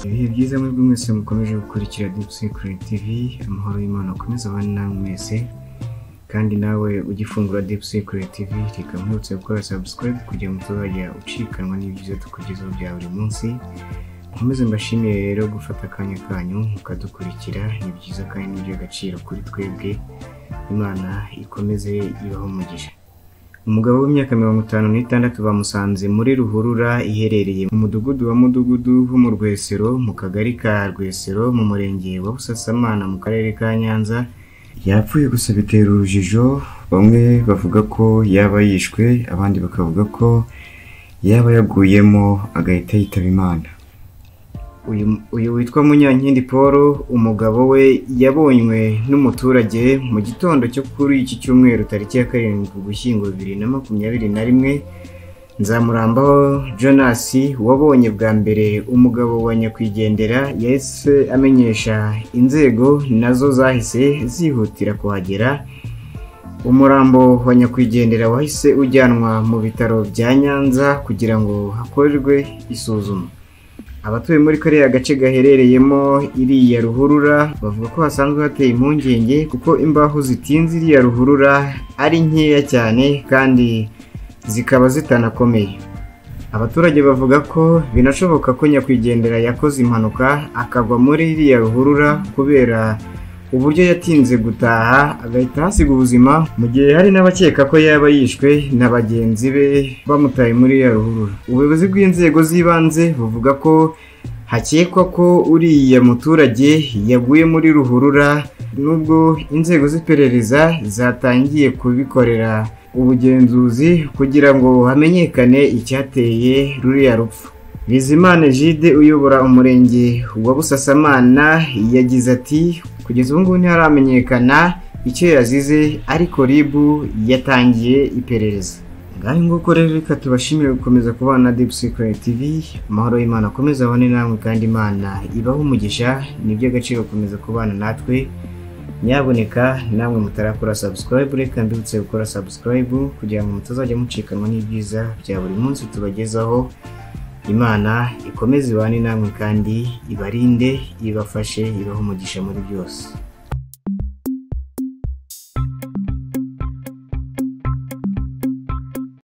ibihe byiza muri bwo mwese mukomeje gukurikira Deep Secret TV amahoro y'Imana akomeza abane namwe mwese kandi nawe ugifungura Deep Secret TV reka mwibutse gukora subscribe kugira ngo utazajya ucikanwa n'ibyiza tukugezaho bya buri munsi nkomeze mbashimire rero gufata akanya kanyu mukadukurikira ni byiza kandi ni iby'agaciro kuri twebwe imana ikomeze ibaho umugisha umugabo w'imyaka mirongo itanu n'itandatu bamusanze muri ruhurura iherereye mu mudugudu wa mudugudu ho mu rwesero mu kagari ka rwesero mu murenge wa busasamana mu karere ka nyanza yapfuye gusa bitera urujijo bamwe bavuga ko yaba yishwe abandi bakavuga ko yaba yaguyemo agahita yitaba imana uyu uyu witwa munyankindi paul umugabo we yabonywe n'umuturage mu gitondo cyo kuri iki cyumweru tariki ya karindwi ugushyingo bibiri na makumyabiri na rimwe nzamurambaho jonas wabonye bwa mbere umugabo wa nyakwigendera yahise amenyesha inzego nazo zahise zihutira kuhagera umurambo wa nyakwigendera wahise ujyanwa mu bitaro bya nyanza kugira ngo hakorerwe isuzuma abatuye muri kariya gace gaherereyemo iriya ruhurura bavuga ko hasanzwe hateye impungenge kuko imbaho zitinze iriya ruhurura ari nkeya cyane kandi zikaba zitanakomeye abaturage bavuga ko binashoboka ko nyakwigendera yakoze impanuka akagwa muri iriya ruhurura kubera uburyo yatinze gutaha agahita ahasiga ubuzima mu gihe hari n'abakeka ko yaba yishwe na bagenzi be bamutaye muri ya ruhurura ubuyobozi bw'inzego z'ibanze buvuga ko hakekwa ko uriya muturage yaguye muri ruhurura nubwo inzego z'iperereza zatangiye kubikorera ubugenzuzi kugira ngo hamenyekane icyateye ruriya rupfu bizimana jide uyobora umurenge wa busasamana yagize ati kugeza ubu ngubu ntiharamenyekana icyo yazize ariko rib yatangiye iperereza ngaho nguko rero reka tubashimire gukomeza kubana na deep secret tv amahoro y'imana akomeza abone namwe kandi imana ibaho umugisha ni iby'agaciro gukomeza kubana natwe nyaboneka namwe mutarakora subscribe reka mbibutse gukora subscribe kugira ngo mutazajya mucikanwa n'ibyiza bya buri munsi tubagezaho imana ikomeze ibane namwe kandi ibarinde ibafashe ibahe umugisha muri byose